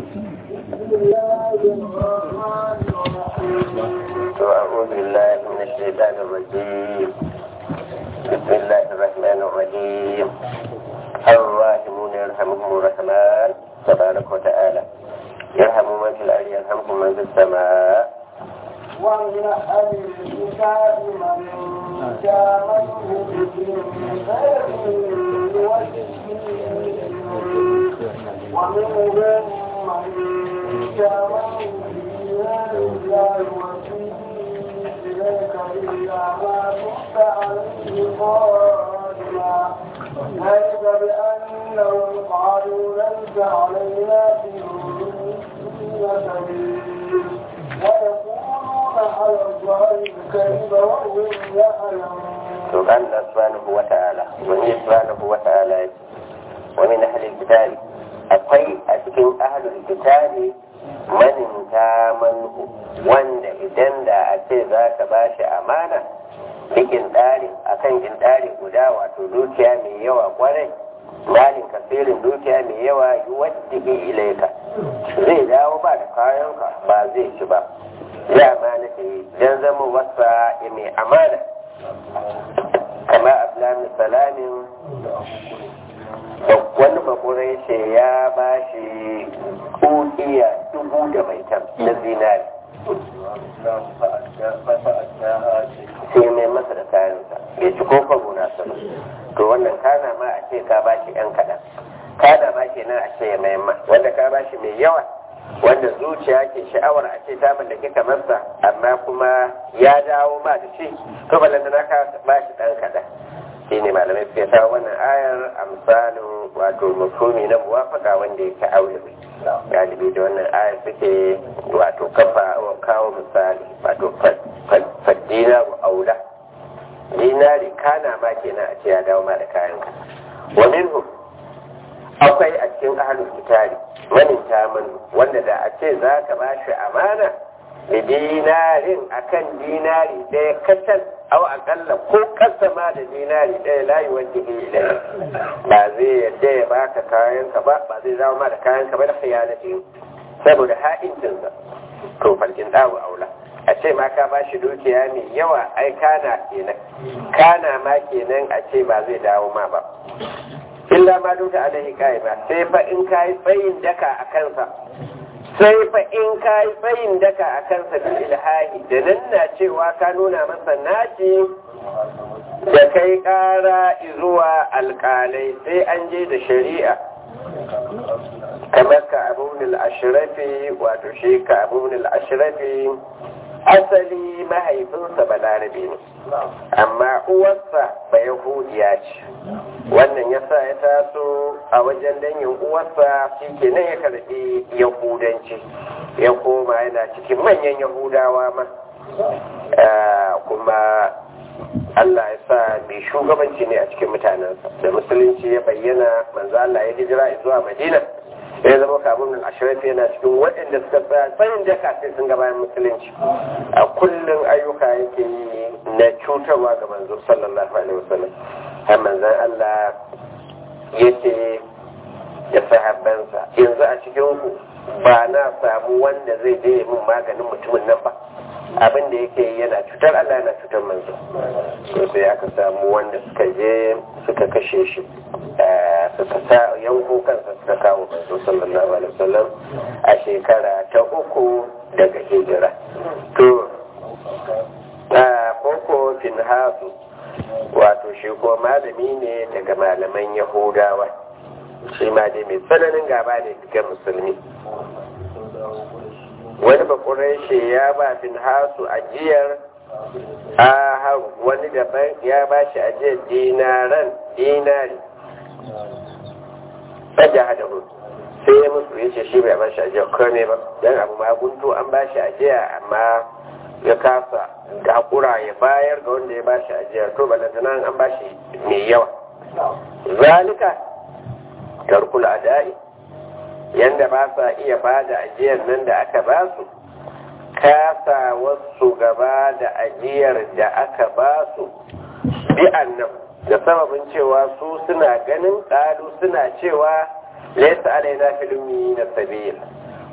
أعوذ بالله من الشيطان الرجيم بسم الله الرحمن الرحيم الراحمون يرحمهم الرحمن تبارك وتعالى يرحم من في الأرض يرحمكم من في السماء ومن أهل الكتاب من جامله من غير ومنهم من جامله لا يوفيه إليك إلا ما كنت عليه قادما ذلك بأنهم قالوا ليس علينا في سبيل ويقولون على الله الكذب وهم يعلمون سبحان الله سبحانه وتعالى ومن سبحانه وتعالى ومن أهل الكتاب akwai a cikin ahalul kitabi maninta manhu wanda idan da a ce za ka ba shi amana bikin ɗari a kan ɗari guda wato dukiya mai yawa kwarai malin kasirin dukiya mai yawa yi wadda ilaika zai dawo ba da kayanka ba zai ci ba ya amana ce don zama wasa mai amana kama abdullahi salamin wani bakurai ce ya ba shi kudiya dubu da mai tam na zinari sai mai masa da kayansa bai ci ko kwabo na sama to wannan kana ma a ce ka ba shi yan kaɗan kana ma ke nan a ce ya mai ma wanda ka ba shi mai yawa wanda zuciya ke sha'awar a ce ta mallake kamar sa amma kuma ya dawo ma da shi to balanta na ka ba shi ɗan kaɗan shi ne malamai suke sa wannan ayar a misalin wato mafumi na muwafaka wanda yake aure galibi da wannan ayar suke wato kafa kawo misali wato faddina wa aula dinari kana ma kenan a ce ya dawo ma da kayan ka wa minhu akwai a cikin ahlul kitabi manin taman wanda da a ce za ka ba shi amana da dinarin akan dinari ɗaya kacal aw akalla ko kasa ma da dinari ɗaya layi wanda ke ilai ba zai yadda ya baka kayan ka ba ba zai zama ma da kayan ka ba da khiyanati saboda ha'incinsa to farkin dawo aula a ce ma ka ba shi dukiya mai yawa ai kana kenan kana ma kenan a ce ba zai dawo ma ba illa ma duka alaihi ba sai fa in kai tsayin daka a kansa sai fa in ka yi tsayin daka a kansa bil ilhahi da nan na cewa ka nuna masa naci da kai kara zuwa alkalai sai an je da shari'a kamar ka abun ashirafi wato shi ka abun ashirafi asali mahaifinsa balarabe ne amma uwarsa ba yahudiya ce wannan yasa ya taso a wajen danyin uwarsa shi ke nan ya karɓi yahudanci ya koma yana cikin manyan yahudawa ma kuma Allah ya sa mai shugabanci ne a cikin mutanensa da musulunci ya bayyana manzo Allah ya hijira zuwa Madina ya zama kamun nan ashirafi yana cikin waɗanda suka tsaya tsayin daka sai sun ga bayan musulunci a kullum ayyuka yake yi na cutarwa ga manzo sallallahu alaihi wasallam har manzon Allah ya ce ya sahabbansa yanzu a cikin ku ba na samu wanda zai je min maganin mutumin nan ba abin da yake yana cutar Allah yana cutar manzo to sai aka samu wanda suka je suka kashe shi suka sa yanko kansa suka kawo manzo sallallahu alaihi wasallam a shekara ta uku daga hijira to koko finhasu wato shi ko malami ne daga malaman yahudawa shi ma dai mai tsananin gaba ne ga musulmi wani bakurai shi ya ba finhasu ajiyar a wani daban ya ba shi ajiyar dinaran dinari tsaja hada hudu sai ya musu ya ce shi bai ba shi ajiyar kome ba don abu ma gunto an ba shi ajiya amma ya kasa hakura ya bayar ga wanda ya ba shi ajiyar to balantana an ba shi mai yawa zalika tarkul adai yanda ba sa iya ba da ajiyar nan da aka ba su kasa wasu gaba da ajiyar da aka ba su bi annan da sababin cewa su suna ganin ƙalu suna cewa laisa alaina filmi na sabil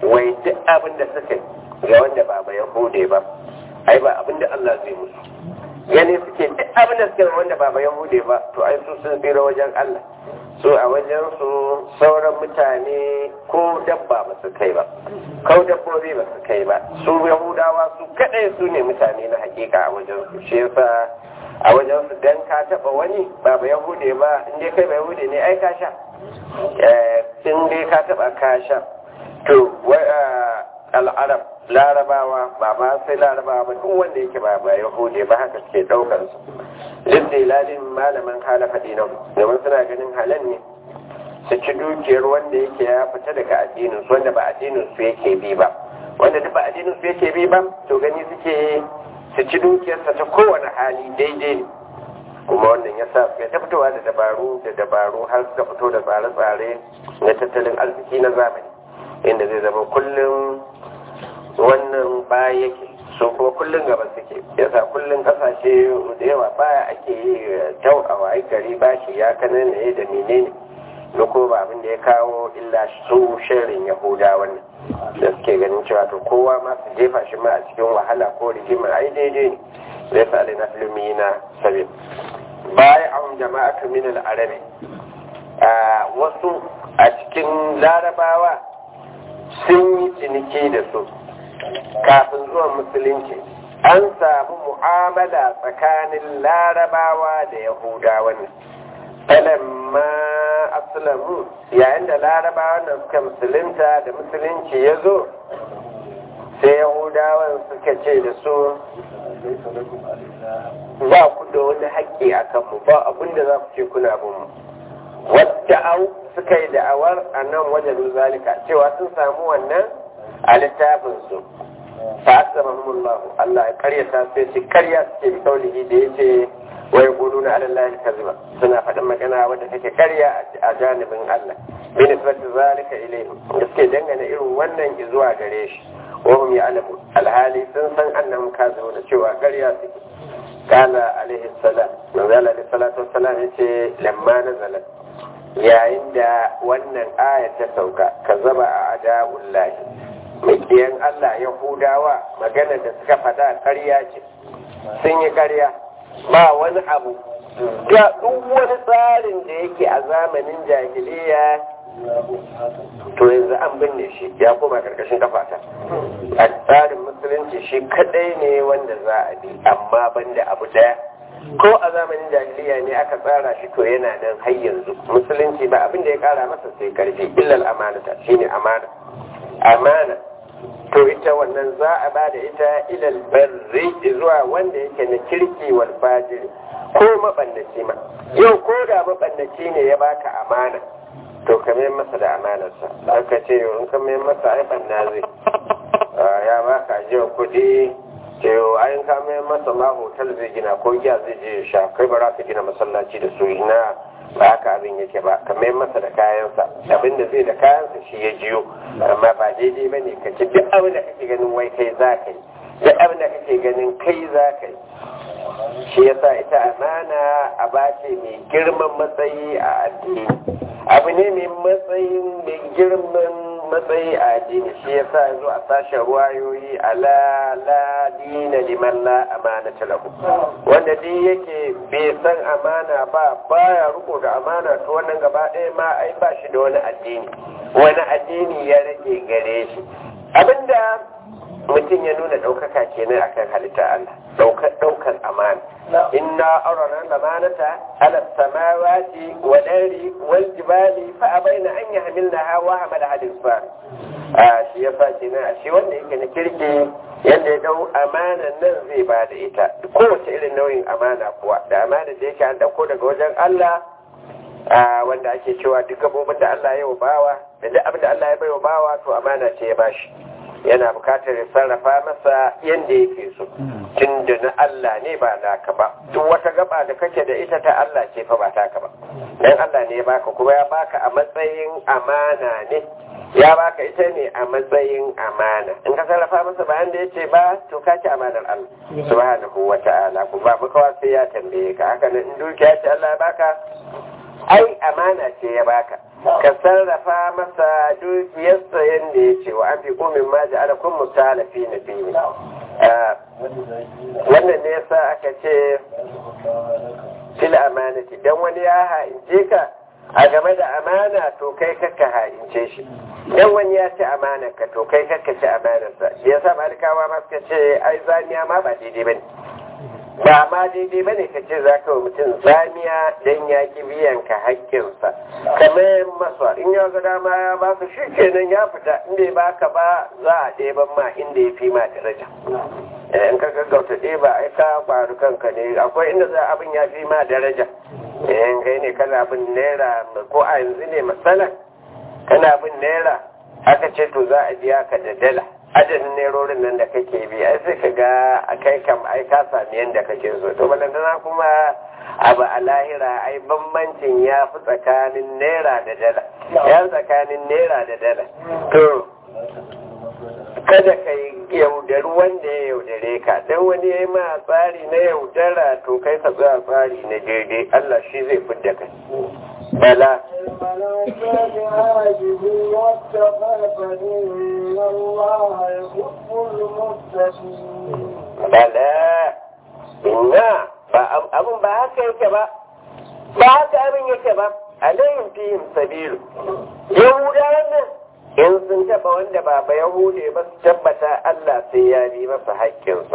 wai duk abin da suka ga wanda ba ba yahude ba ai ba abin da Allah zai musu gani suke duk abin da suka wanda ba ba yahude ba to ai su sun tsira wajen Allah su a wajen su sauran mutane ko dabba ba su kai ba ko dabbobi ba su kai ba su yahudawa su kadai su ne mutane na hakika a wajen su shi yasa a wajen su dan ka taba wani ba ba yahude ba in dai kai ba yahude ne ai ka sha in dai ka taba ka sha to al'arab larabawa ba ma sai larabawa ba duk wanda yake ba ba yahude ba haka suke daukar su lillahi malaman halafa dinan domin suna ganin halal ne su ci dukiyar wanda yake ya fita daga addinin su wanda ba addinin su yake bi ba wanda duk ba addinin su yake bi ba to gani suke su ci dukiyarsa ta kowane hali daidai ne kuma wannan ya sa suka ta fitowa da dabaru da dabaru har suka fito da tsare-tsare na tattalin arziki na zamani inda zai zama kullum wannan baya yake so kuma kullum gaba suke yasa kullum kasashe da yawa baya ake yi tau a wayi gari bashi ya kanan ne da menene da ko ba abin da ya kawo illa su shirin yahuda wannan da suke ganin cewa to kowa ma su jefa shi ma a cikin wahala ko rigima ai daidai ne zai sa alina filmi na sabi baya an jama'atu min al-arabi wasu a cikin larabawa sun yi ciniki da su kafin zuwan musulunci an samu mu'amala tsakanin larabawa da yahudawa ne falamma aslamu yayin da larabawa nan suka musulunta da musulunci ya zo sai yahudawan suka ce da su ba ku da wani haƙƙi a kanmu ba abinda za ku ce kuna bin mu wadda au suka yi da'awar a nan wajen zalika cewa sun samu wannan a littafinsu fa asabahumullahu Allah ya karyata sai shi karya suke bi kaulihi da yace wa yaquluna ala allahi kaziba suna faɗin magana wadda take karya a janibin Allah bi nisbati zalika ilayhim da suke dangane irin wannan zuwa gare shi wa hum ya'lamu alhali sun san annahum kazibu da cewa karya suke kana alaihi salam manzo alaihi salatu wassalam yace lamma nazalat yayin da wannan aya ta sauka ka zaba a adabullahi makiyan Allah Yahudawa magana da suka fada ƙarya ce sun yi ƙarya ba wani abu ga duk wani tsarin da yake a zamanin jahiliya to yanzu an binne shi ya koma karkashin kafata a tsarin musulunci shi kadai ne wanda za a bi amma banda abu daya ko a zamanin jahiliya ne aka tsara shi to yana nan har yanzu musulunci ba abin da ya kara masa sai karfi illal amanata shine amana amana to ita wannan za a ba da ita ilal barri zuwa wanda yake na kirki wal fajiri ko mabannaci ma yau ko da mabannaci ne ya baka amana to ka mai masa da amanarsa aka ce in ka mai masa ai banna zai ya baka ajiyar kuɗi ce ayin ka mai masa ma hotel zai gina ko giya zai je sha kai ba za ka gina masallaci da su ina ba haka abin yake ba ka mai masa da kayansa abin da zai da kayansa shi ya jiyo amma ba daidai ba ne ka ci duk abin da kake ganin wai kai za ka yi duk abin da kake ganin kai za ka yi shi yasa ita amana a bace mai girman matsayi a addini abu ne mai matsayin mai girman matsayi a addini shi yasa yazo a sashen ruwayoyi ala la dina liman la amana lahu wanda duk yake bai san amana ba baya riko da amana to wannan gaba ɗaya ma ai ba shi da wani addini wani addini ya rage gare shi abinda mutum ya nuna ɗaukaka kenan akan halitta Allah ɗaukar amana inna arana lamanata ala samawati wa dari wal jibali fa abaina an yahmilnaha wa hamala hadis fa a shi yasa kenan a shi wanda yake na kirki yadda ya dau amanan nan zai ba da ita kowace irin nauyin amana kuwa da amana da yake an dauko daga wajen Allah wanda ake cewa duk gabobin da Allah ya bawa da duk abin da Allah ya bai wa bawa to amana ce ya bashi yana bukatar ya sarrafa masa yadda yake so tun da na Allah ne ba naka ba duk wata gaba da kake da ita ta Allah ce fa ba taka ba dan Allah ne ya baka kuma ya baka a matsayin amana ne ya baka ita ne a matsayin amana in ka sarrafa masa bayan da yace ba to ka ci amanar Allah subhanahu wa ta'ala ku ba maka sai ya tambaye ka haka nan in dukiya ce Allah ya baka ai amana ce ya baka ka sarrafa masa dukiyarsa yadda ya ce wa an fi komin ma ji ala kun musalafi na fiye wannan ne yasa aka ce fil amanati dan wani ya ha'ince ka a game da amana to kai kakka ha'ince shi dan wani ya ci amanar ka to kai kakka ci amanarsa shi yasa malikawa ma suka ce ai zaniya ma ba daidai bane ba ma daidai bane ka ce za ka wa mutum zaniya dan ya ki biyan ka haƙƙinsa kamar masa in ya ga dama ya ba su shi kenan ya fita inda ya baka ba za a ɗeban ma inda ya fi ma daraja in ka gaggauta ɗeba ai ka faru kanka ne akwai inda za abin ya fi ma daraja in kai ne kana bin naira ko a yanzu ne matsala kana bin naira aka ce to za a biya ka da dala adadin nerorin nan da kake bi ai sai ka ga a kai kam ai ka sami yadda kake so to balantana kuma abu a lahira ai bambancin ya fi tsakanin naira da dala ya tsakanin naira da dala to kada ka yaudari wanda ya yaudare ka don wani ya yi ma tsari na yaudara to kai ka tsaya tsari na daidai Allah shi zai fidda kai bala bala inna ba abun ba haka yake ba ba haka abin yake ba alayhim fihim sabilu yahudawan nan in sun taba wanda ba ba yahude ba su tabbata Allah sai ya bi masa haƙƙinsa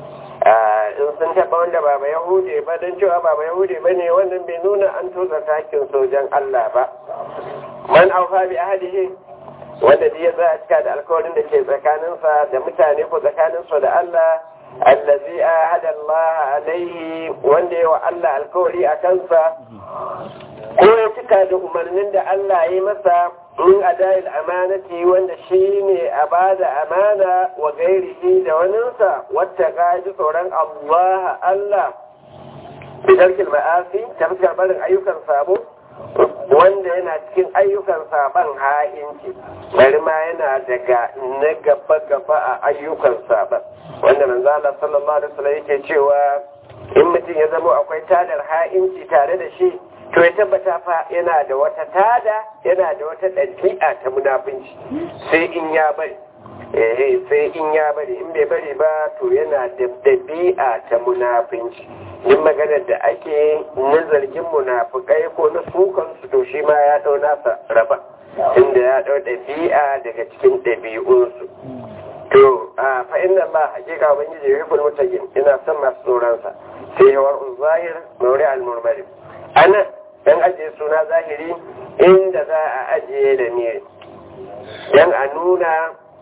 in sun taba wanda ba ba yahude ba don cewa ba ba yahude ba ne wannan bai nuna an toza haƙƙin sojan Allah ba man aufa bi ahadihi wanda da ya tsaya cika da alkawarin da ke tsakaninsa da mutane ko tsakaninsa da Allah allazi ahada Allah alaihi wanda ya wa Allah alkawari a kansa ko ya cika da umarnin da Allah ya yi masa in adayil amanati wanda shi ne a ba da amana wa gairihi da waninsa wata gaji tsoron Allah Allah bidarkil ma'asi ta fuskar barin ayyukan sabo wanda yana cikin ayyukan saban ha'inci bari ma yana daga na gaba gaba a ayyukan saban wanda manzo Allah sallallahu alaihi wasallam yake cewa in mutum ya zama akwai tadar ha'inci tare da shi to ya tabbata fa yana da wata tada yana da wata ɗabi'a ta munafunci sai in ya bari eh sai in ya bari in bai bari ba to yana da ɗabi'a ta munafunci yin maganar da ake na zargin munafukai ko na sukan su to shi ma ya ɗau nasa raba inda ya ɗau ɗabi'a daga cikin ɗabi'unsu to a fa'in nan ba hakika ubangiji ya rikul mutagin ina son masu tsoronsa sai yawar zahir mauri al-murmari anan dan ajiye suna zahiri inda za a ajiye da ne dan a nuna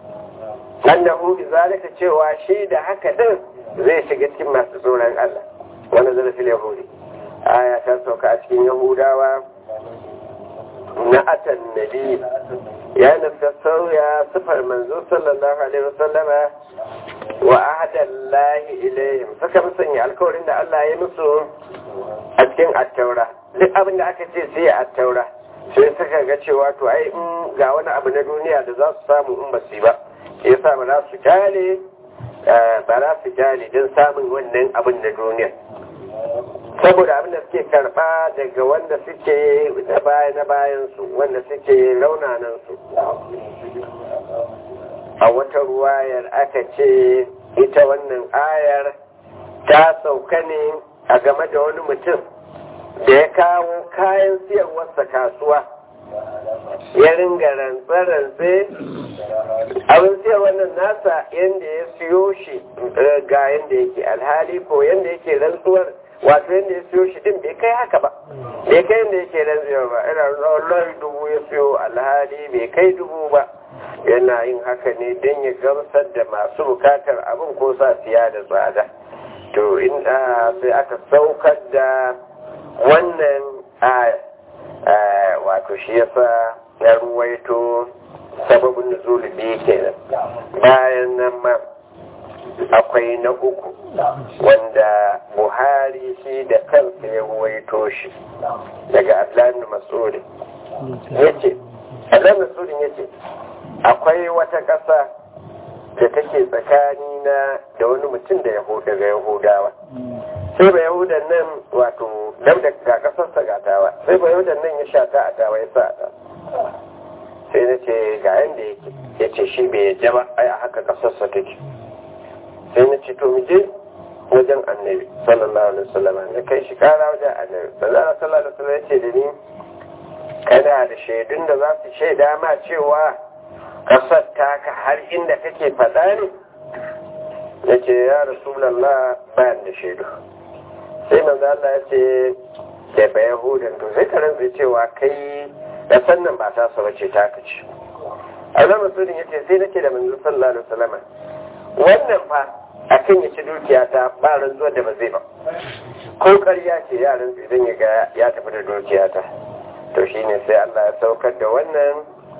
annahu bi zalika cewa shi da haka din zai shiga cikin masu tsoron Allah wannan zai fil yahudi aya ta sauka a cikin yahudawa na atan nabi ya nufka sauya sifar manzo sallallahu alaihi wasallama wa ahadallahi ilaihim suka musanya alkawarin da Allah ya musu a cikin attaura duk abin da aka ce sai a taura sai suka ga cewa to ai in ga wani abu na duniya da za su samu in ba su ba ke yasa ba za su kyale ba za su kyale don samun wannan abin na duniya saboda abin da suke karba daga wanda suke na baya na bayan su wanda suke raunanan su a wata ruwayar aka ce ita wannan ayar ta sauka ne a game da wani mutum da ya kawo kayan siyarwarsa kasuwa ya ringa rantse-rantse abin siyarwar nan nasa yadda ya siyo shi ga yadda yake alhali ko yadda yake rantsuwar wato yadda ya siyo shi din bai kai haka ba bai kai yadda yake rantsuwar ba ina rantsuwar dubu ya siyo alhali bai kai dubu ba yana yin haka ne don ya gamsar da masu bukatar abin ko sa siya da tsada to in sai aka saukar da wannan wato shi yasa ya ruwaito sababin nuzuli biyu kenan bayan nan ma akwai na uku wanda buhari shi da kansa ya ruwaito shi daga atlan masudi ya ce atlan masudi ya ce akwai wata ƙasa da take tsakani na da wani mutum da daga yahudawa sai ba yahudan nan wato dam da ga kasarsa ga tawa sai ba yahudan nan ya sha ta a tawa ya sa ta sai na ce ga yanda yake ya ce shi bai yadda ba ai a haka kasarsa take sai na ce to mu je wajen annabi sallallahu alaihi wasallam na kai shi kara wajen annabi sallallahu alaihi wasallam ya ce da ni kana da shaidun da za su shaida ma cewa kasar taka har inda kake faɗa ne ya ce ya rasulallah bayan da shaidu sai manzo Allah ya ce da ba yahudan to sai ka rantsa cewa kai da sannan ba ta sa bace ta kace a zama sudin ya ce sai nake da manzo sallallahu alaihi wasallam wannan fa akan ya ci dukiya ta ba rantsuwar da ba zai ba ko ƙarya ce yaran idan ya ga ya tafi da dukiya ta to shine sai Allah ya saukar da wannan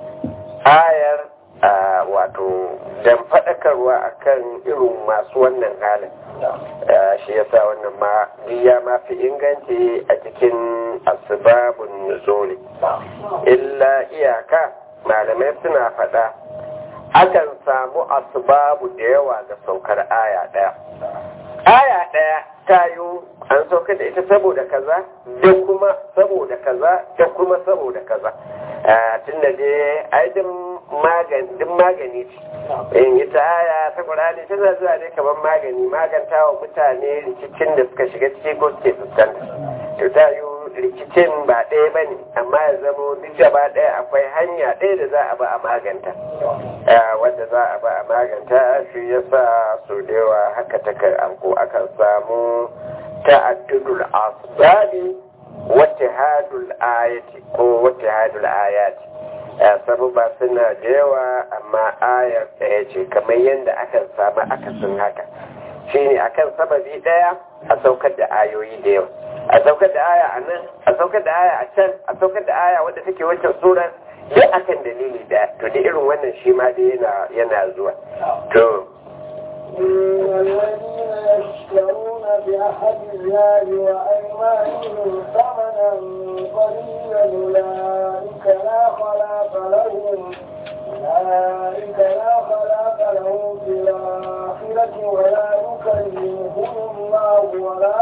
ayar a wato dan faɗakarwa akan irin masu wannan halin shi yasa wannan ma ya ma fi inganci a cikin asbabun nuzuli illa iyaka malamai suna faɗa akan samu asbabu da yawa ga saukar aya ɗaya aya ɗaya ta yi an saukar da ita saboda kaza da kuma saboda kaza da kuma saboda kaza tun da dai aidin magani ce in ita aya ta ƙurani tana zuwa ne kamar magani maganta wa mutane rikicin da suka shiga ciki ko suke fuskanta to ta yi rikicin ba ɗaya ba ne amma ya zamo duk gaba ɗaya akwai hanya ɗaya da za a ba a maganta wanda za a ba a maganta shi ya sa so da yawa haka ta ko akan samu ta'addudul asbabi wata hadul ayati ko wata hadul ayati sababa suna da yawa amma ayar ɗaya ce kamar yadda akan samu akasin haka shine akan sababi ɗaya a saukar da ayoyi da yawa a saukar da aya a nan a saukar da aya a can a saukar da aya wadda take wancan surar duk akan dalili da to da irin wannan shi ma dai yana yana zuwa to الذين يشترون بعهد الله وأيمانهم ثمنا قليلا أولئك لا خلاق لهم أولئك لا خلاق لهم في الآخرة ولا يكلمهم الله ولا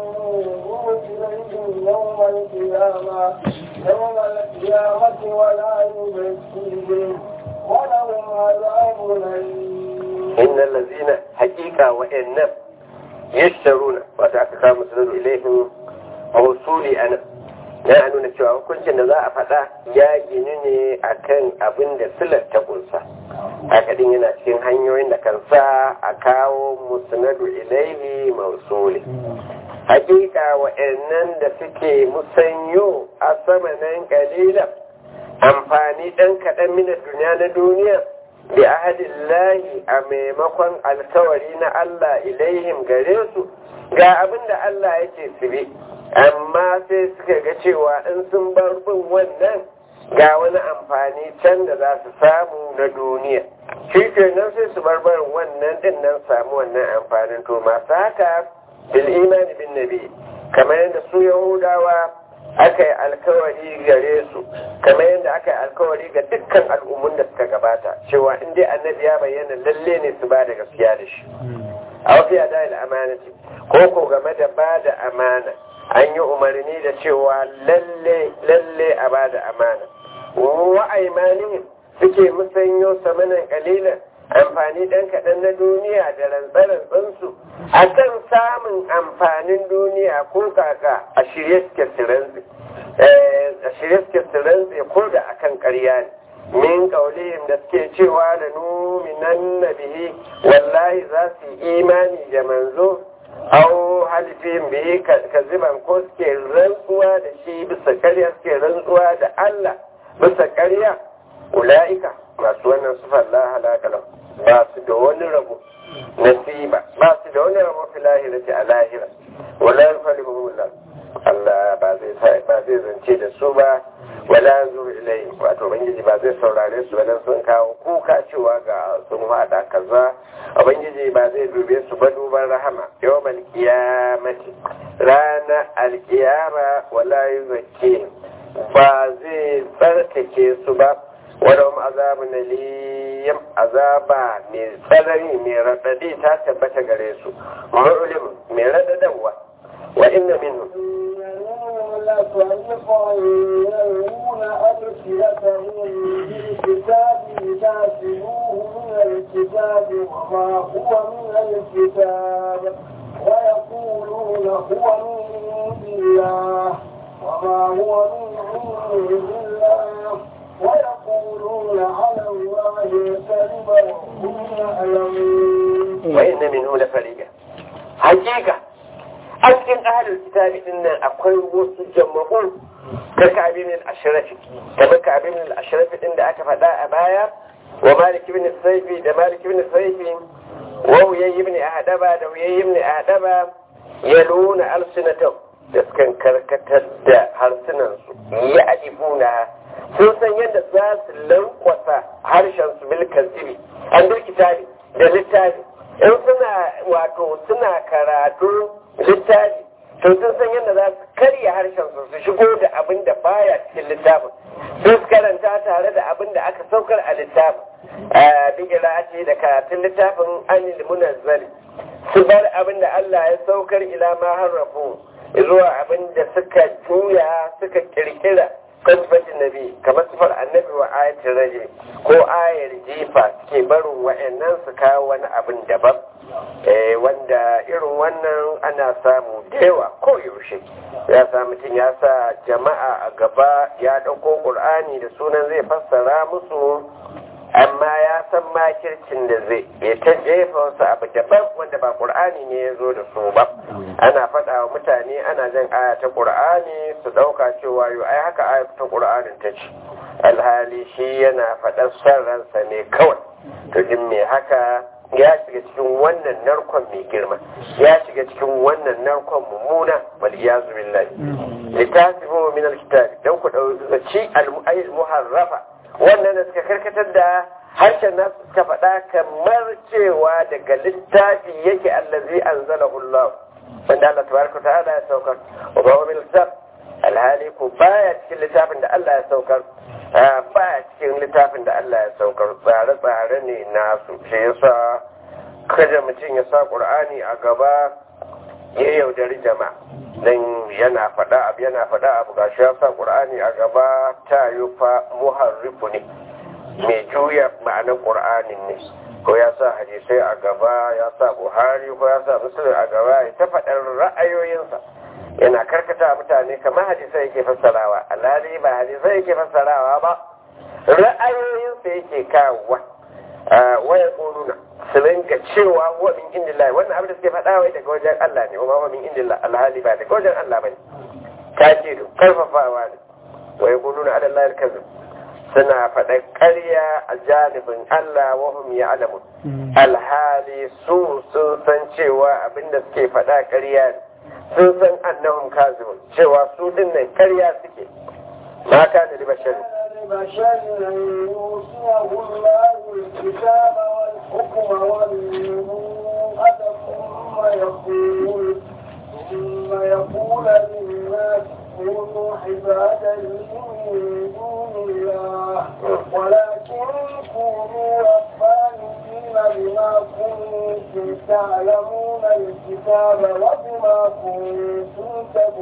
ينظر إليهم يوم القيامة يوم القيامة ولا يزكيهم ولهم عذاب أليم إن الذين حقيقة وإن يشترون وتعتقى مسلم إليهم موصولي أنا na nuna cewa hukuncin da za a faɗa ya gini ne a kan abin da silar ta kunsa haka din yana cikin hanyoyin da kan sa a kawo musnadu ilaihi mausuli hakika wa'annan da suke musanyo a samanin kalilan amfani ɗan kaɗan mina duniya na duniya bi ahadillahi a maimakon alkawari na Allah ilaihim gare su ga abin da Allah yake su bi amma sai suka ga cewa in sun bar bin wannan ga wani amfani can da za su samu na duniya shi kenan sai su bar barin wannan din nan samu wannan amfanin to masu haka bil imani bin nabi kamar yadda su yahudawa aka yi alkawari gare su kamar yadda aka yi alkawari ga dukkan al'ummun da suka gabata cewa in dai annabi ya bayyana lalle ne su ba da gaskiya da shi a wasu ya da amanati ko ko game da ba da amana an yi umarni da cewa lalle lalle a ba da amana wa aimanihim suke musanyo samanin kalilan amfani ɗan kaɗan na duniya da rantsarantsansu a kan samun amfanin duniya ko kaka a shirye suke siransu a shirye suke siransu ko da akan ƙarya ne min kaulihim da suke cewa da numinan nabihi wallahi za su yi imani da manzo au halifin bihi kaziban ko suke rantsuwa da shi bisa karya suke rantsuwa da Allah bisa karya ula'ika masu wannan sufar la halaka lahu ba su da wani rabo nasiba ba su da wani rabo fi lahirati a lahira wala yufalihumullah Allah ba zai ba zai zance da su ba wala yanzu ilai wato ubangiji ba zai saurare su wadan sun kawo kuka cewa ga sun hada kaza ubangiji ba zai dube su ba duban rahama yawmal qiyamati rana alqiyama wala yuzakki ba zai tsarkake su ba wadda azabun aliyam azaba mai tsanani mai raɗaɗi ta tabbata gare su ma'ulim mai raɗaɗawa wa inna minhu فريقا يلوون ألسنتهم بالكتاب لتحسبوه من الكتاب وما هو من الكتاب ويقولون هو من عند الله وما هو من عند الله ويقولون على الله الكذب وهم يعلمون وإن منه لفريقا حقيقة a cikin ahalin kitabi din nan akwai wasu jama'u ka kabi min ashrafi kamar kabi min ashrafi din da aka faɗa a baya wa malik ibn saifi da malik ibn saifi wa uyay ibn ahdaba da uyay ibn ahdaba yaluna alsinatahum da sukan karkatar da harsunan su ya adibuna sun san yadda za su lankwasa harshen su bil kazibi an bil kitabi da littafi in suna wato suna karatu littafi to sun san yadda za su karya harshen su su shigo da abin da baya cikin littafin sun karanta tare da abin da aka saukar a littafin bigila ce da karatun littafin anil munazzali su bar abin da Allah ya saukar ila ma harrafu zuwa abin da suka juya suka kirkira kasfatin nabi kamar sifar annabi wa ayatin raje ko ayar jifa suke barin wa'annan su kawo wani abin daban wanda irin wannan ana samu da yawa ko yaushe ya sa mutum ya sa jama'a a gaba ya ɗauko ƙur'ani da sunan zai fassara musu amma ya san makircin da zai ya ta jefa wasu abu daban wanda ba ƙur'ani ne ya zo da su ba ana faɗa wa mutane ana jan aya ta ƙur'ani su ɗauka cewa yau ai haka aya ta ƙur'anin ta ce alhali shi yana faɗar son ransa ne kawai to jin me haka ya shiga cikin wannan narkon mai girma ya shiga cikin wannan narkon mummuna wal iyazu billahi litasibu min alkitab dan ku dauki al muharrafa wannan da suka karkatar da harshen nasu suka faɗa kamar cewa daga littafi yake allazi anzalahu Allah wanda Allah tabaraka ta'ala ya saukar wa ba min kitab alhali ko baya cikin littafin da Allah ya saukar ba cikin littafin da Allah ya saukar tsare-tsare ne nasu shi yasa kada mutum ya sa ƙur'ani a gaba ya yaudari jama'a dan yana faɗa abu yana faɗa abu gashi ya sa ƙur'ani a gaba ta yi fa muharrifu ne mai juya ma'anar ƙur'anin ne ko ya sa hadisai a gaba ya sa buhari ko ya sa musulun a gaba ya ta faɗar ra'ayoyinsa yana karkata mutane kamar hadisai yake fassarawa alhali ba hadisai yake fassarawa ba ra'ayoyinsa yake kawowa waya tsoruna su rinka cewa wa min indillah wannan abin da suke faɗa wai daga wajen Allah ne wa min indillah alhali ba daga wajen Allah bane tajiru karfafawa ne wa yaquluna ala Allah al-kazib suna faɗa ƙarya a janibin Allah wa hum ya'lamun alhali su sun san cewa abinda suke faɗa ƙarya ne sun san annahum kazibun cewa su din nan ƙarya suke ma kana li basharin بشر يوصيه الله الكتاب والحكم والنبوءة ثم يقول ثم يقول للناس كونوا عبادا من دون الله ولكن كونوا ربانيين بما كنتم تعلمون الكتاب وبما كنتم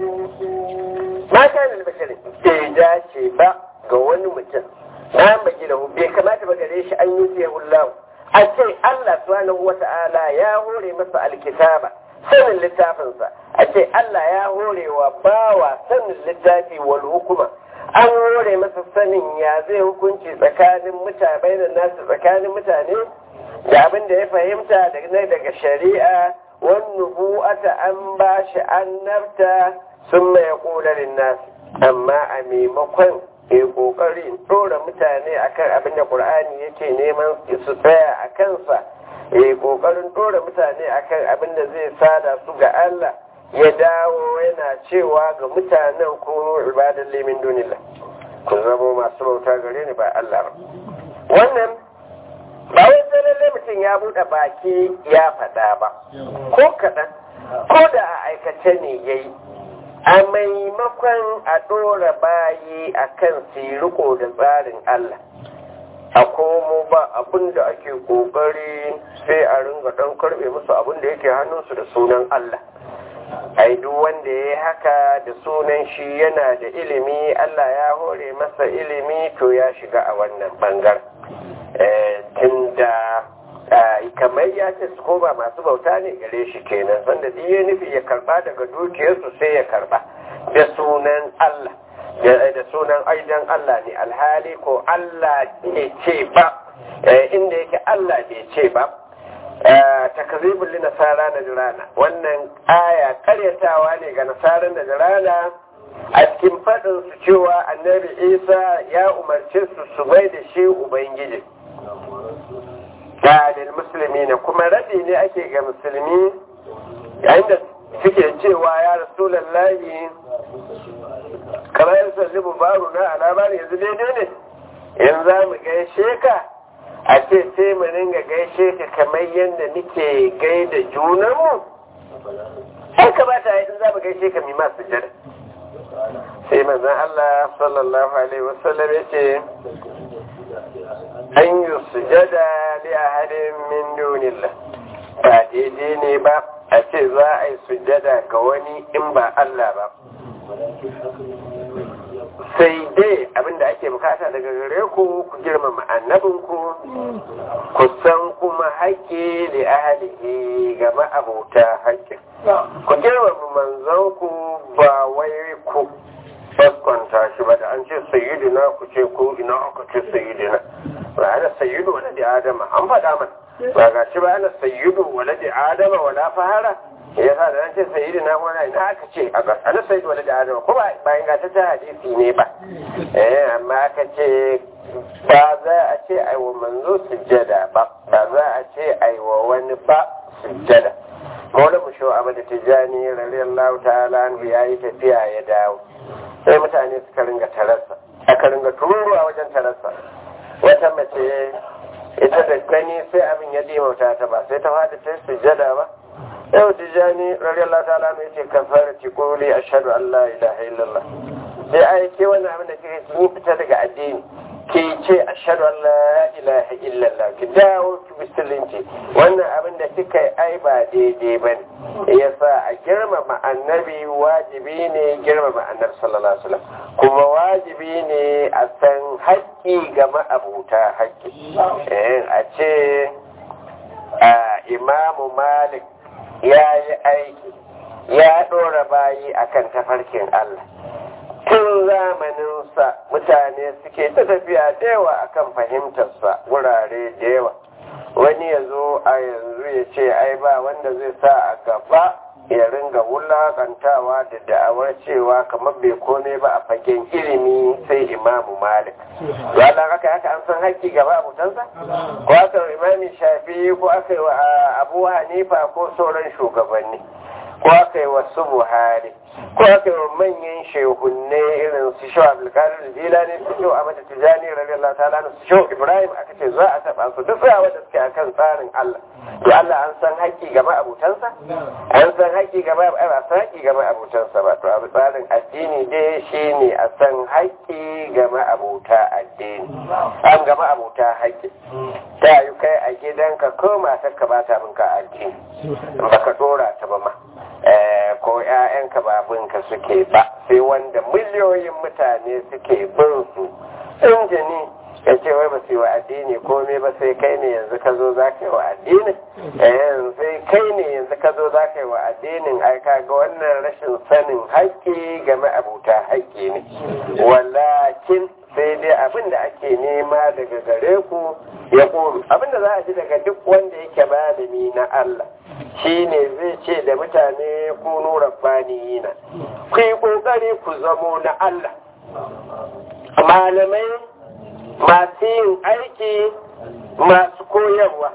تدرسون ما كان البشر إذا شيء ga wani mutum na baki da bai kamata ba gare shi an yi siya hullahu a ce Allah subhanahu wata'ala ya hore masa alkitaba sanin littafinsa a ce Allah ya hore wa bawa sanin littafi wal hukuma an hore masa sanin ya zai hukunci tsakanin mutane da nasu tsakanin mutane da abin da ya fahimta daga daga shari'a wan nubu'ata an ba shi annabta sun mai kularin nasu amma a maimakon ke kokari dora mutane akan abin da Qur'ani yake neman su tsaya a kansa ya kokarin dora mutane akan abin da zai sada su ga Allah ya dawo yana cewa ga mutanen ko ibadan limin dunillah ku zama masu bauta gare ni ba Allah ba wannan ba wai sai lalle mutum ya buɗe baki ya faɗa ba ko kaɗan ko da a aikace ne yayi a maimakon a ɗora bayi a kan riko da tsarin Allah a komo ba abin da ake ƙoƙari sai a ringa ɗan karɓe musu abin da yake hannunsu da sunan Allah ai duk wanda ya yi haka da sunan shi yana da ilimi Allah ya hore masa ilimi to ya shiga a wannan bangar tunda kamar ya ce su koma masu bauta ne gare shi kenan sanda duk ya nufi ya karba daga dukiyarsu sai ya karba da sunan Allah da sunan aidan Allah ne alhali ko Allah ne ce ba inda yake Allah bai ce ba takazibul li nasara na jirana wannan aya karyatawa ne ga nasarar da jirana a cikin faɗin su cewa annabi isa ya umarce su su bai da shi ubangiji da musulmi ne kuma rabi ne ake ga musulmi yayin da suke cewa ya rasulallahi kamar yin sallibu baro na alamari yanzu daidai ne in za mu gaishe ka a ce sai mu ringa gaishe ka kamar yadda muke gaida junanmu sai ka ba ta yi in za mu gaishe ka mima sujada sai manzan Allah sallallahu alaihi wasallam ya ce an yi sujada li ahadin min dunillah ba daidai ne ba a ce za a yi sujada ga wani in ba Allah ba sai dai abinda ake bukata daga gare ku ku girmama annabinku ku san kuma haƙƙi da ahalihi ga ma'abota haƙƙin ku girmama manzanku ba wai ku kwanta shi ba da an ce sayyidina ku ce ku ina aka ce sayyidina ba ana sayyidu wala da adama an faɗa mana ba ga shi ba ana sayyidu wala da adama wala fahara ya sa da an ce sayyidina wala ina aka ce a gas ana sayyidu wala da adama ko ba bayan ga ta hadisi ne ba eh amma aka ce ba za a ce ai wa manzo sujjada ba ba za a ce ai wa wani ba sujjada Maula Musho Ahmad Tijjani radiyallahu ta'ala anhu yayi tafiya ya dawo sai mutane suka ringa tararsa aka ringa tururuwa wajen tararsa wata mace ita da gani sai abin ya dimauta ta ba sai ta fada ta sujjada ba yau tijjani radiyallahu ta'ala anhu yace kafara ti quli ashhadu an la ilaha illallah sai ai ke wannan abin da kike yi fita daga addini ke ce ashhadu an la ilaha illallah ki dawo ki musulunci wannan abin da kika yi ai ba daidai ba ne yasa a girmama annabi wajibi ne girmama annabi sallallahu alaihi wasallam kuma wajibi ne a san haƙƙi ga ma'abuta haƙƙi a ce imamu malik ya yi aiki ya ɗora bayi akan tafarkin Allah tun zamaninsa mutane suke ta tafiya da yawa akan fahimtarsa wurare da yawa wani ya zo a yanzu ya ce ai ba wanda zai sa a gaba ya ringa wulakantawa da da'awar cewa kamar bai kome ba a fagen ilimi sai imamu malik wala haka haka an san haƙƙi gaba abutansa ko aka imami shafi ko aka yi wa abu hanifa ko sauran shugabanni ko aka yi wa su buhari ko aka yi wa manyan shehunne irin su shau abdulkadir jilani su shau amata tijani radiyallahu ta'ala su shau ibrahim aka ce za a taba su duk tsayawa da suke akan tsarin allah to allah an san haƙƙi ga ma'abutansa an san haƙƙi ga ba san haƙƙi ga ma'abutansa ba to abu tsarin addini dai shine a san haƙƙi ga ma'abuta addini an ga ma'abuta haƙƙi ta yi kai a gidanka ko matarka ba ta binka addini baka dora ta ba ma ko ‘ya'yanka babinka suke ba sai wanda miliyoyin mutane suke bin su injini ya ce wai ba su yi wa addini komai ba sai kai ne yanzu ka zo za ka yi wa addinin sai kai ne yanzu ka zo za ka yi wa addinin ai ga wannan rashin sanin haƙƙi game abuta haƙƙi ne walakin sai dai abin da ake nema daga gare ku ya ƙoru abin da za a ji daga duk wanda yake malami na Allah shi ne zai ce da mutane kunu rabbaniyina ku yi ƙoƙari ku zamo na Allah malamai masu yin aiki masu koyarwa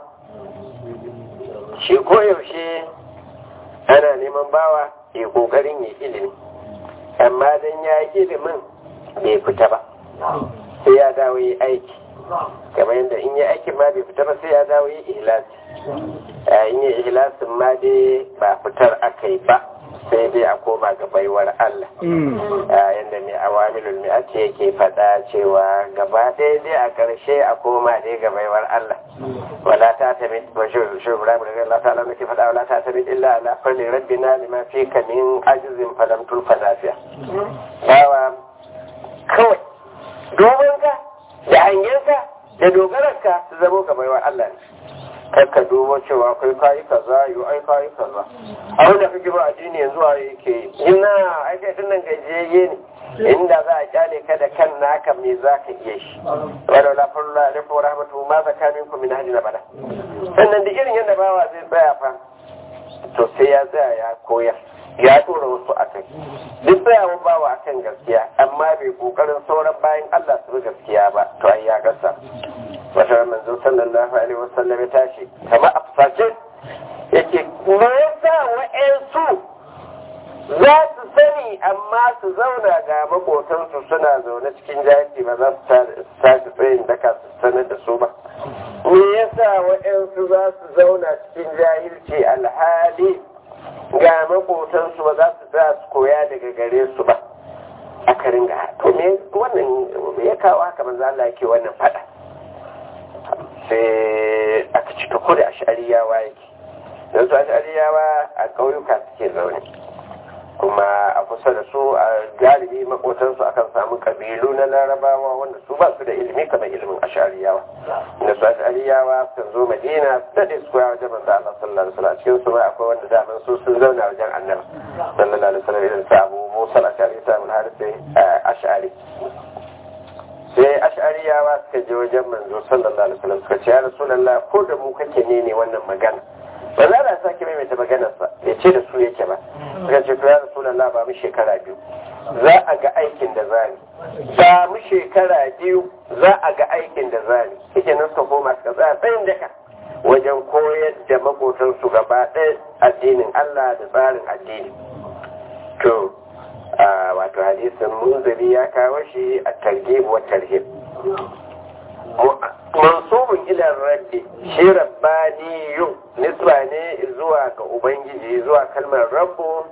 shi koyaushe ana neman bawa ya ƙoƙarin ya ilimi amma don ya yi ilimin bai fita ba sai ya dawo yi aiki kamar yadda in yi aikin ma bai fita ba sai ya dawo yi ihlasi in yi ihlasin ma dai ba fitar aka yi ba sai dai a koma ga baiwar Allah yadda mai awamilul mi'ati yake faɗa cewa gaba ɗaya dai a ƙarshe a koma dai ga baiwar Allah wala ta tabi wa shuru Ibrahim da Allah ta'ala nake faɗa wala ta tabi illa ala fali rabbina lima fi kamin ajizin falam tulfa lafiya bawa kawai dogonka da hangenka da dogararka su zamo ga baiwar Allah ne kakka dubo cewa kai kayi kaza yi ai kayi kaza a wanda kake ba addini yanzu a yake ina ai kai tun nan gajiyayye ne inda za a kyale ka da kan naka me za ka iya shi wadda la farla alaikum wa rahmatu ma zaka minkum min ahli bada sannan da irin yadda bawa zai tsaya fa to sai ya tsaya ya koyar ya tura wasu a kai duk tsayawan bawa akan gaskiya amma bai kokarin sauran bayan Allah su bi gaskiya ba to ai ya gasa wata manzo sallallahu alaihi wasallam ya tashi kama a fusace yake me yasa wa'ansu za su sani amma su zauna ga makotansu suna zaune cikin jahilci ba za su tashi tsayin daka su sanar da su ba me yasa wa'ansu za su zauna cikin jahilci alhali ga makotansu ba za su tsaya su koya daga gare su ba aka ringa to me wannan ya kawo haka manzo Allah yake wannan fada sai aka ci ko da ashariyawa yake don su ashariyawa a ƙauyuka suke zaune kuma a kusa da su a galibi makotansu akan samu kabilu na larabawa wanda su ba su da ilimi kamar ilimin ashariyawa da su ashariyawa sun zo madina su daɗe su koya wajen manzo Allah sallallahu alaihi wasallam cikin su ma akwai wanda daman su sun zauna wajen annabi sallallahu alaihi wasallam irin sa Abu Musa al-Ashari sa mun harisi ashari sai ash'ariyawa suka je wajen manzo sallallahu alaihi wasallam suka ce ya rasulullah ko da mu kake ne ne wannan magana ba za a sake maimaita maganar sa ya ce da su yake ba suka ce to ya rasulullah ba mu shekara biyu za a ga aikin da zani ba mu shekara biyu za a ga aikin da zani yake nan suka koma suka tsaya tsayin daka wajen koyar da makotansu gaba ɗaya addinin Allah da tsarin addini to wato hadisin munziri ya kawo shi a targhib wa tarhib mansubun ila rabbi shi rabbaniyun nisba ne zuwa ga ubangiji zuwa kalmar rabbu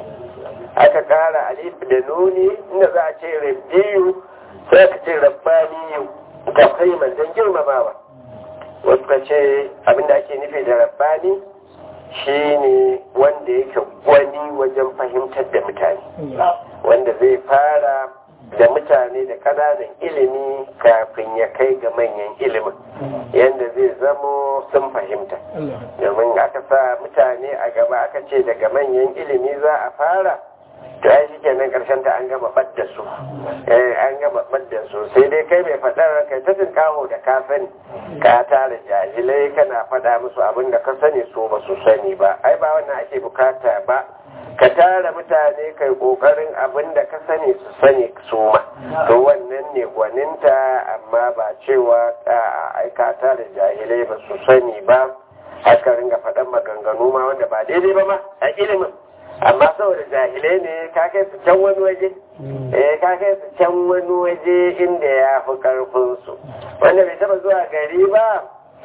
aka kara alif da nuni inda za a ce rabbiyu sai aka ce rabbaniyu ga kaiman don girmamawa wasu ka ce abinda ake nufi da rabbani shi ne wanda yake gwani wajen fahimtar da mutane wanda zai fara da mutane da kananan ilimi kafin ya kai ga manyan ilimin yadda zai zamo sun fahimta domin aka sa mutane a gaba aka ce daga manyan ilimi za a fara to ya shi kenan karshen ta an gama ɓadda su an gama ɓadda su sai dai kai mai faɗar kai ta kawo da ka sani ka tara jahilai kana faɗa musu abin da ka sani so ba su sani ba ai ba wannan ake bukata ba ka tara mutane kai kokarin abin da ka sani su sani su ma to wannan ne gwaninta amma ba cewa ai ka tara jahilai ba su sani ba haka ringa faɗan maganganu ma wanda ba daidai ba ma a ilimin amma saboda jahilai ne ka kai su can wani waje eh ka kai su can wani waje inda ya fi karfin su wanda bai taba zuwa gari ba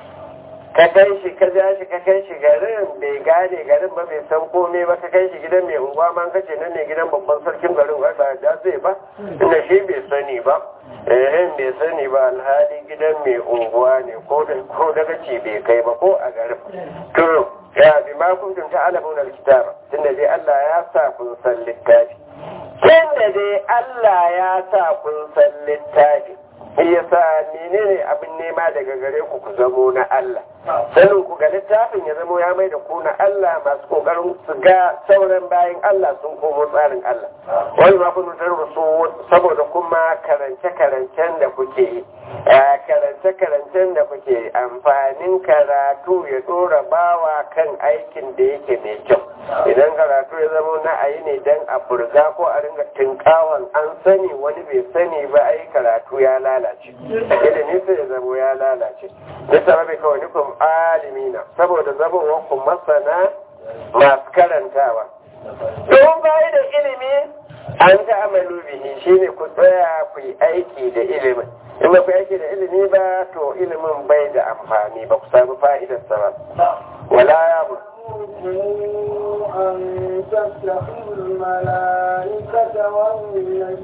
ka kai shi ka ja shi ka kai shi garin bai gane garin ba bai san komai ba ka kai shi gidan mai unguwa ma ka ce nan ne gidan babban sarkin garin wai ba da zai ba inda shi bai sani ba eh bai sani ba alhali gidan mai unguwa ne ko da ko daga ce bai kai ba ko a garin to ya bi ma kuntum ta'lamun alkitaba tunda dai Allah ya sa kun san littafi tunda dai Allah ya sa kun san littafi yasa menene abin nema daga gare ku ku zamo na Allah sanin ku ga littafin ya zamo ya mai da ku na Allah masu kokarin su ga sauran bayan Allah sun komo tsarin Allah wani ma kun su saboda kuma karance karancen da kuke yi karance karancen da kuke amfanin karatu ya dora bawa kan aikin da yake mai kyau idan karatu ya zama na ayi ne dan a furga ko a ringa tinkawan an sani wani bai sani ba ai karatu ya lalace ilimi sai ya zama ya lalace bisa rabe kawai nukun alimina saboda zamowa ku masana masu karantawa don bayi da ilimi an ta amalu bihi shine ku tsaya ku yi aiki da ilimin in ba ku aiki da ilimi ba to ilimin bai da amfani ba ku samu fa'idarsa ba wala ya يأمركم أن تتخذوا الملائكة والنبيين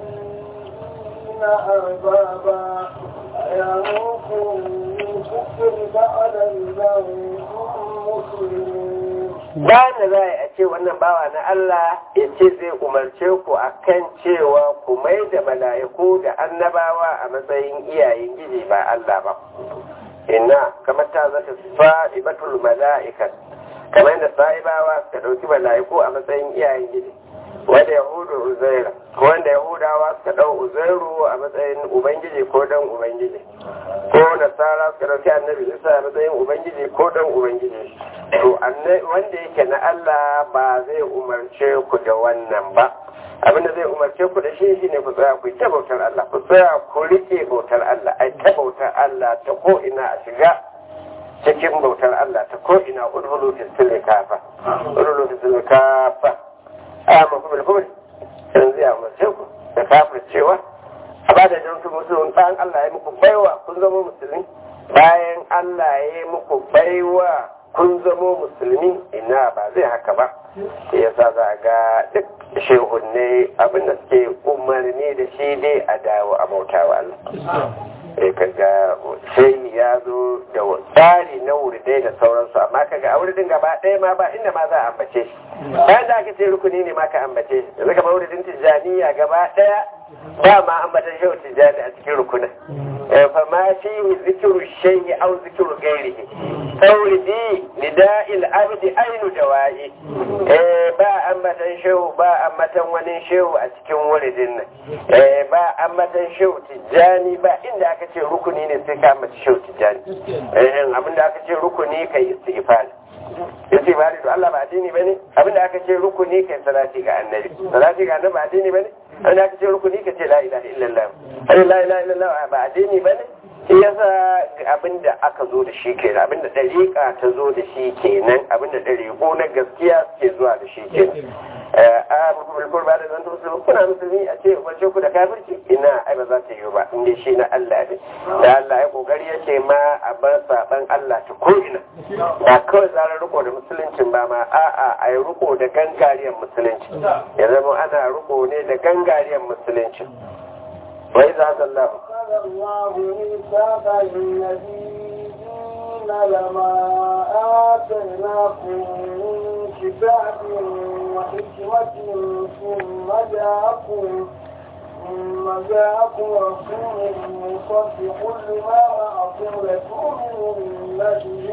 أربابا أيامركم بالكفر بعد إذا أنتم مسلمون bayan da za a ce wannan bawa na Allah ya ce zai umarce ku a kan cewa ku mai da mala'iku da annabawa a matsayin iyayen giji ba Allah ba. Inna kamar ta zata fa'ibatul mala'ikat kamar yadda sa'ibawa suka ɗauki mala'iku a matsayin iyayen giji. Wanda Yahudu Uzaira, ko wanda Yahudawa suka ɗau Uzairu a matsayin Ubangiji ko dan Ubangiji. Ko Nasara suka ɗauki annabi Isa a matsayin Ubangiji ko dan Ubangiji. to wanda yake na Allah ba zai umarce ku da wannan ba abinda zai umarce ku da shi shine ku tsaya ku ta bautar Allah ku tsaya ku rike bautar Allah ai ta bautar Allah ta ko ina a shiga cikin bautar Allah ta ko ina udhulu fi silmi kafa udhulu fi silmi kafa amma kuma bil kubri yanzu ya umarce ku da kafir cewa a ba da jinsu musulun bayan Allah ya muku baiwa kun zama musulmi bayan Allah ya muku baiwa kun zamo musulmi ina ba zai haka ba ya sa za ga duk shehunne abinda suke umarni da shi dai a dawo a bauta wa Allah sai kaga sai ya zo da tsari na wuridai da sauransu amma kaga a wuridin gaba ɗaya ma ba inda ma za a ambace shi bayan da aka ce rukuni ne ma ka ambace shi yanzu gaba wuridin tijjaniya gaba ɗaya ba ma ambatan shehu tijjani a cikin rukunin فما فيه ذكر الشيء أو ذكر غيره تولدي نداء العبد أين دوائي با أمة شو با أمة ونين شو أتكن ولدنا با أمة شو تجاني با إن aka ce rukuni ne sai ka mace shau tijani abin da aka ce rukuni kai istighfar yace ba da Allah ba addini bane abin da aka ce rukuni kai salati ga annabi salati ga annabi ba addini bane abin da aka ce rukuni ka ce la ilaha illallah la ilaha illallah ba addini bane shi yasa abin da aka zo da shi kenan abin da dariƙa ta zo da shi kenan abin da dariƙo na gaskiya ke zuwa da shi kenan a mulkul ba da zan musulmi kuna musulmi a ce wace ku da kafirci ina ai ba za ta yi ba inda shi na Allah ne da Allah ya kokari yake ma a bar saban Allah ta ko ina ba kawai zarar riko da musuluncin ba ma a'a a yi riko da gangariyar musulunci ya zama ana riko ne da gangariyar musulunci wai za ta Allah قال الله ميثاق النبيين لما آتيناكم من كتاب وحكمة ثم جاءكم ثم جاءكم رسول مصدق لما معكم لتؤمنن به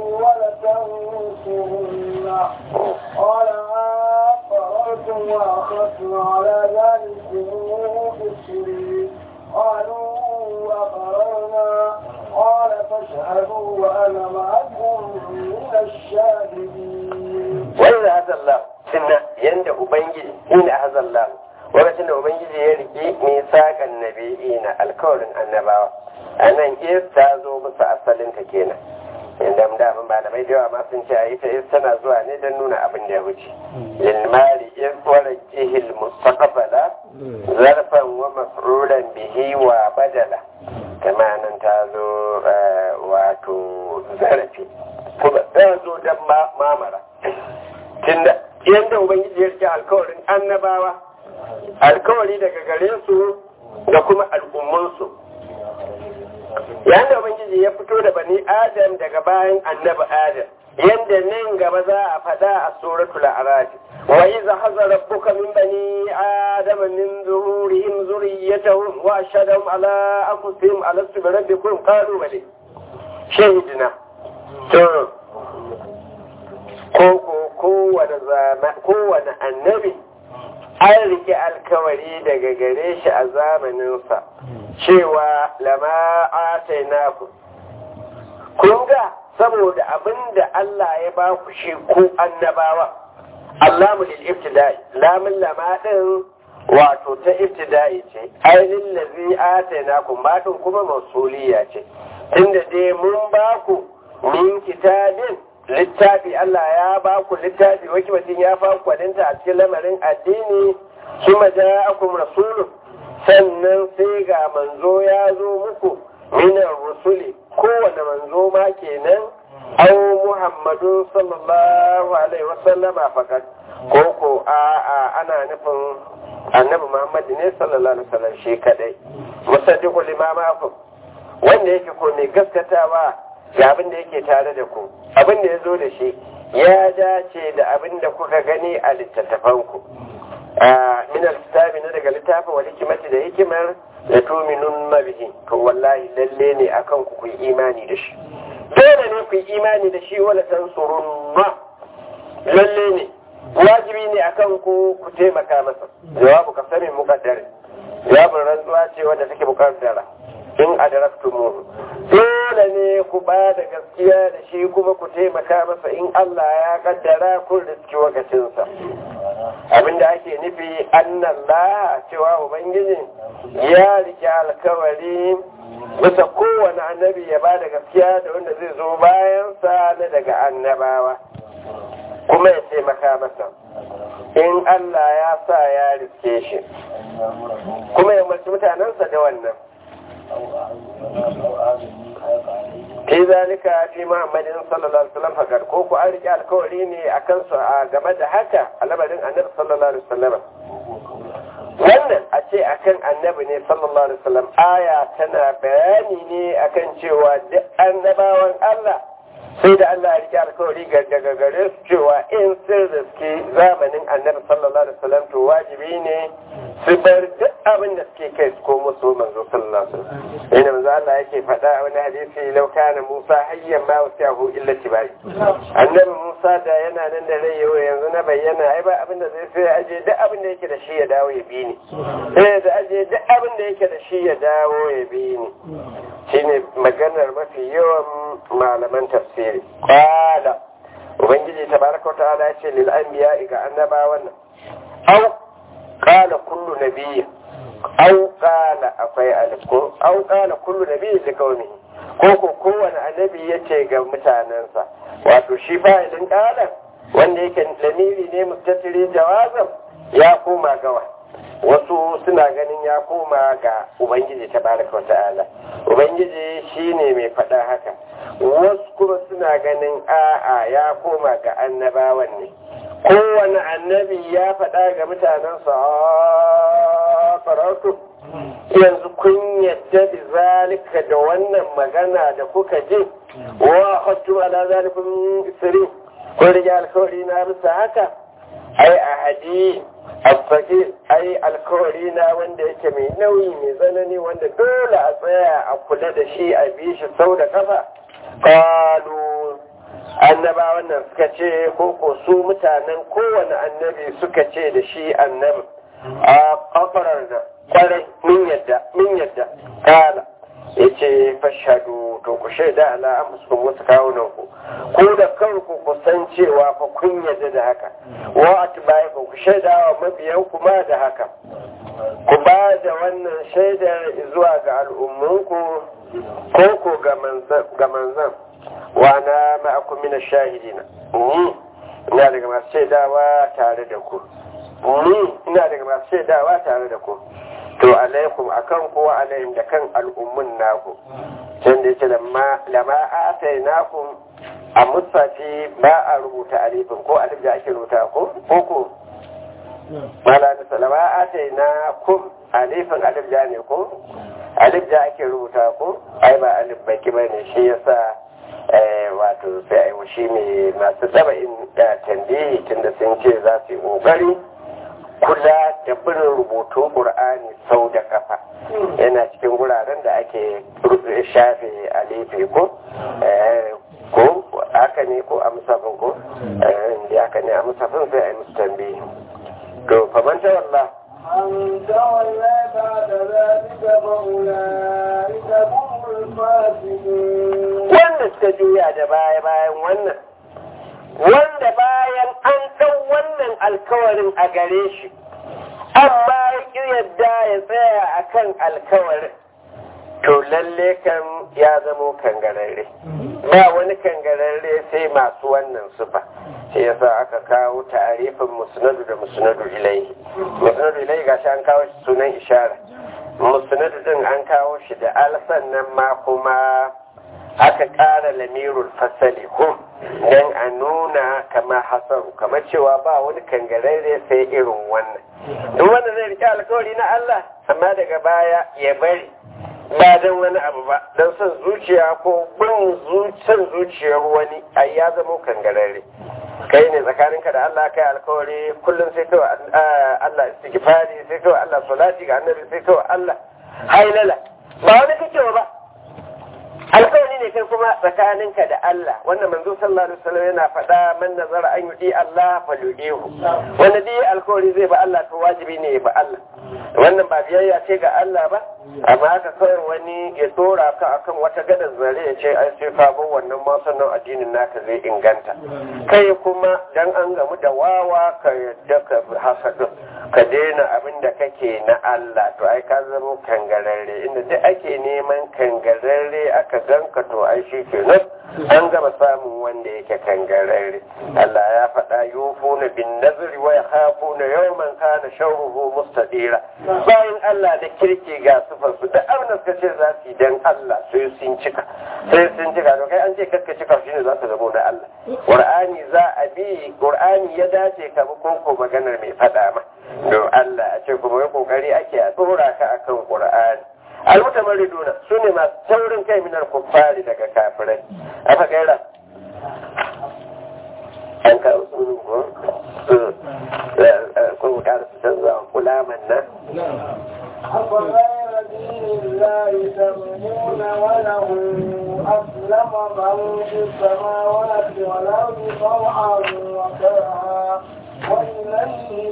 ولتنصرنه قال أقررتم وأخذتم على ذلكم إصري قالوا أقررنا قال فاشهدوا وأنا معكم من الشاهدين wai za ta Allah sunna yanda ubangiji ina hazallahu lokacin da ubangiji ya rike misakan nabi'i na alkawarin annabawa a nan is ta zo musu asalin ta kenan inda da mun ba da mai yawa ma sun ce a ita is tana zuwa ne don nuna abin da ya wuce lilmari is wara jihil mustaqbala zarfan wa maf'ulan bihi wa badala kama nan ta zo wato zarafi kuma ta zo don mamara tunda yadda ubangiji ya rike alkawarin annabawa alkawari daga gare su da kuma al'ummansu yayin da ubangiji ya fito da bani adam daga bayan annabi adam yadda nan gaba za a faɗa a suratul a'raf wa idza hazara rabbuka min bani adam min zuhurihim zurriyyatahum wa ashhadahum ala anfusihim alastu bi rabbikum qalu bali shahidna to ko ko kowane kowane annabi an rike alkawari daga gare shi a zamaninsa cewa lama atainaku kun ga saboda abin da Allah ya ba ku shi ku annabawa Allahu lil ibtida'i lamun lama din wato ta ibtida'i ce ainihin lazi atainaku ma din kuma mausuliya ce tunda dai mun ba ku min kitabin littafi Allah ya ba ku littafi wakilin ya fa kwalinta a cikin lamarin addini kuma ja'akum rasulun sannan sai ga manzo ya zo muku minar rusuli kowane manzo ma kenan au muhammadu sallallahu alaihi wasallama fakat ko ko a a ana nufin annabi muhammad ne sallallahu alaihi wasallam shi kadai musaddiqu limama ku wanda yake ko mai gaskatawa ga abin da yake tare da ku abin da ya zo da shi ya dace da abin da kuka gani a littattafanku min al-kitabi na daga littafin wal hikimati da hikimar da tuminun bihi to wallahi lalle ne akan ku ku imani da shi dole ne ku imani da shi wala tansurun ma lalle ne wajibi ne akan ku ku taimaka masa jawabu kasami muqaddar jawabin rantsuwa ce wanda take muqaddara in adaraktumuhu dole ne ku ba da gaskiya da shi kuma ku taimaka masa in Allah ya kaddara kun riski wakacinsa abinda ake nufi annan la cewa ubangiji ya rike alkawari bisa kowane annabi ya ba da gaskiya da wanda zai zo bayansa na daga annabawa kuma ya taimaka masa in Allah ya sa ya riske shi kuma ya mace mutanensa da wannan fi zalika fi muhammadin sallallahu alaihi wasallam fakar ko ku an rike alkawari ne a kansu a game da haka a lamarin annabi sallallahu alaihi wasallam wannan a ce akan annabi ne sallallahu alaihi wasallam aya tana bayani ne akan cewa duk annabawan Allah sai da Allah ya rike alkawari daga gare su cewa in sun riske zamanin annabi sallallahu alaihi wasallam to wajibi ne su bar duk abin da suke kai su komo su manzo sallallahu alaihi wasallam ina manzo Allah yake faɗa a wani hadisi law kana Musa hayyan ma wasiyahu illa tibai annabi Musa da yana nan da rai yau yanzu na bayyana ai ba abin da zai sai aje duk abin da yake da shi ya dawo ya bi ni eh da aje duk abin da yake da shi ya dawo ya bi ni shine maganar mafi yawan malaman tafsiri qala ubangiji tabaraka wa ta'ala ya ce lil anbiya ga annabawan nan au qala kullu nabiyyin au qala akwai alif ko au qala kullu nabiyyin li qaumihi ko ko kowane annabi yace ga mutanensa wato shi fa'ilin qala wanda yake lamiri ne mustatiri jawazan ya koma gawa wasu suna ganin ya koma ga ubangiji tabaraka wa ta'ala ubangiji shine mai faɗa haka wasu kuma suna ganin a'a ya koma ga annabawan ne kowane annabi ya faɗa ga mutanensa a farautu yanzu kun yadda da zalika da wannan magana da kuka ji wa hattu ala zalikun isri kun rige alkawari na bisa haka ai a hadi asfaki ai alkawari na wanda yake mai nauyi mai tsanani wanda dole a tsaya a kula da shi a bi shi sau da kafa kalu annaba wannan suka ce ko su mutanen kowane annabi suka ce da shi annabi a kafarar da kwarai min yadda min yadda kala ya ce fashadu to ku shaida ala amsukum wasu kawunan ku ko da kanku ku san cewa fa kun yadda da haka wa atbai ku shaida wa mabiyan ku ma da haka ku ba da wannan shaidar zuwa ga al'ummanku ko ko ga manzan wa na ma'akum min shahidina ni ina daga masu shaidawa tare da ku ni ina daga masu shaidawa tare da ku to alaikum akan kowa alaihim da kan al'ummun naku can da yake lama atai naku a musafi ba a rubuta alifin ko alif da ake rubuta ko ko mala da salama atai nakum alifin alif da ne ko alif da ake rubuta ko ai ba alif baki bane shi yasa wato sai ai shi ne masu saba'in da tambayi tunda sun ce za su yi kokari kula da bin rubutu ƙur'ani sau da kafa yana cikin guraren da ake shafe alifi ko ko haka ne ko a musafin ko da haka ne a musafin sai a yi musu tambayi to famanta wallah من تولى بعد ذلك فأولئك هم الفاسقون wanda suka juya da baya bayan wannan wanda bayan an ɗau wannan alkawarin a gare shi amma ya yadda ya tsaya a kan alkawarin to lalle kan ya zamo kangararre ba wani kangararre sai masu wannan sufa sai yasa aka kawo tarifin musnadu da musnadu ilaihi musnadu ilaihi gashi an kawo shi sunan ishara musnadu din an kawo shi da al sannan ma kuma aka ƙara lamirul fasali hum don a nuna kama hasaru kamar cewa ba wani kangararre sai irin wannan duk wanda zai rike alkawari na Allah amma daga baya ya bari ba don wani abu ba don son zuciya ko bin son zuciyar wani ai ya zama kangararre kai ne tsakaninka da Allah kai alkawari kullum sai kawai Allah istighfari sai kawai Allah salati ga annabi sai kawai Allah hailala ba wani kake ba alkawari ne kai kuma tsakaninka da Allah wannan manzo sallallahu alaihi wasallam yana faɗa man nazara an yudi Allah fa yudihu wanda dai alkawari zai ba Allah to wajibi ne ya ba Allah wannan ba biyayya ce ga Allah ba amma haka kawai wani ya dora ka akan wata gadar zare ya ce ai sai ka bar wannan ma sannan addinin naka zai inganta kai kuma dan an gamu da wawa ka yadda ka hasadu ka daina abin da kake na Allah to ai ka zama kangararre inda duk ake neman kangararre aka ganka to ai shi kenan an gama samun wanda yake kangararre Allah ya faɗa yufuna bin nazri wa yakhafuna yawman kana sharruhu mustadira bayan Allah da kirki ga sufar su da abin da suka ce za su yi dan Allah sai sun cika sai sun cika to kai an ce kakka cika shine za su zamo da Allah Qur'ani za a bi Qur'ani ya dace ka bi koko maganar mai faɗa ma don Allah a ce kuma yi kokari ake a tsora ka akan Qur'ani almutamariduna su ne masu taurin kai minar kuffari daga kafirai aka gaira an kawo su ko ko ƙara su canza kulaman nan أفغير دين الله تبغون وله أسلم من في السماوات والأرض طوعا وكرها وإليه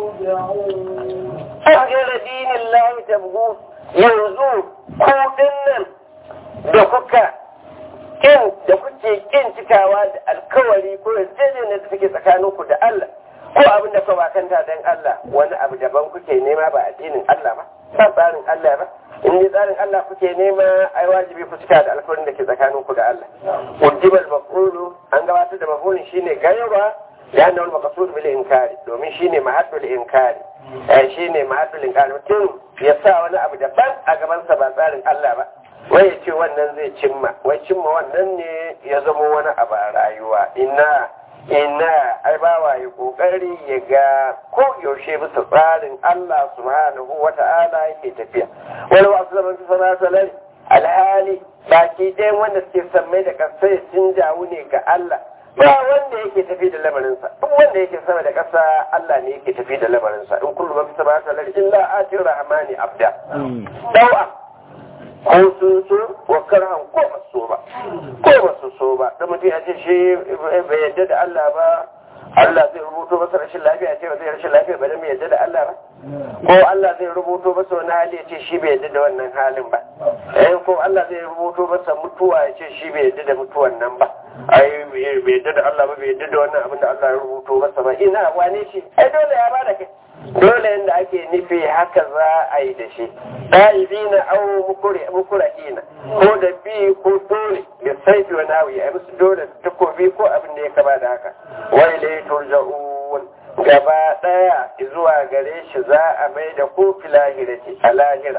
ترجعون أفغير دين الله تبغون yanzu ko dinnan da kuka kin da kuke kin cikawa da alkawari ko yarjejeniyar da take tsakaninku da Allah ko abin da kuka bakanta dan Allah wani abu daban kuke nema ba addinin Allah ba ba tsarin Allah ba in dai tsarin Allah kuke nema ai wajibi ku cika da alkawarin da ke tsakaninku da Allah ujibal maqulu an gabatar da maqulin shine gayaba ya annal maqsud bil inkari domin shine mahaddul inkari shi ne mahadulin mutum ya sa wani abu daban a gabansa ba tsarin Allah ba wai ya ce wannan zai cimma wai cimma wannan ne ya zama wani abu a rayuwa ina ina ai bawa ya kokari ya ga ko yaushe bisa tsarin Allah subhanahu wata'ala yake tafiya wani wasu zaman su sana salari alhali baki ɗayan wanda suke sammai da kasai sun jawo ne ga Allah ba wanda yake tafi da lamarinsa duk wanda yake sama da ƙasa Allah ne yake tafi da lamarinsa in kullu man sama ta lari illa atir rahmani abda dawa ko sun so wa karhan ko ba so ba ko ba su so ba da mutum ya ce shi bai yadda da Allah ba Allah zai rubuto masa rashin lafiya ce ba zai rashin lafiya ba dan bai yadda da Allah ba ko Allah zai rubuto masa wani hali ya ce shi bai yadda da wannan halin ba eh ko Allah zai rubuto masa mutuwa ya ce shi bai yadda da mutuwan nan ba ai bai yadda da Allah ba bai yadda da wannan abin da Allah ya rubuto masa ba ina wane shi ai dole ya bada kai dole yanda ake nufi haka za a yi da shi ɗalibina au mukurahina ko da bi ko dole da saifi wa nawi a musu dole takobi ko abin da ya kama da haka wai lai turja'un gaba ɗaya zuwa gare shi za a mai da ko filahirati a lahira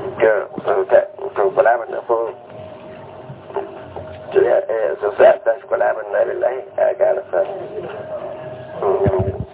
to kula mana ko sosai a tashi kula mana na lillahi a gara sa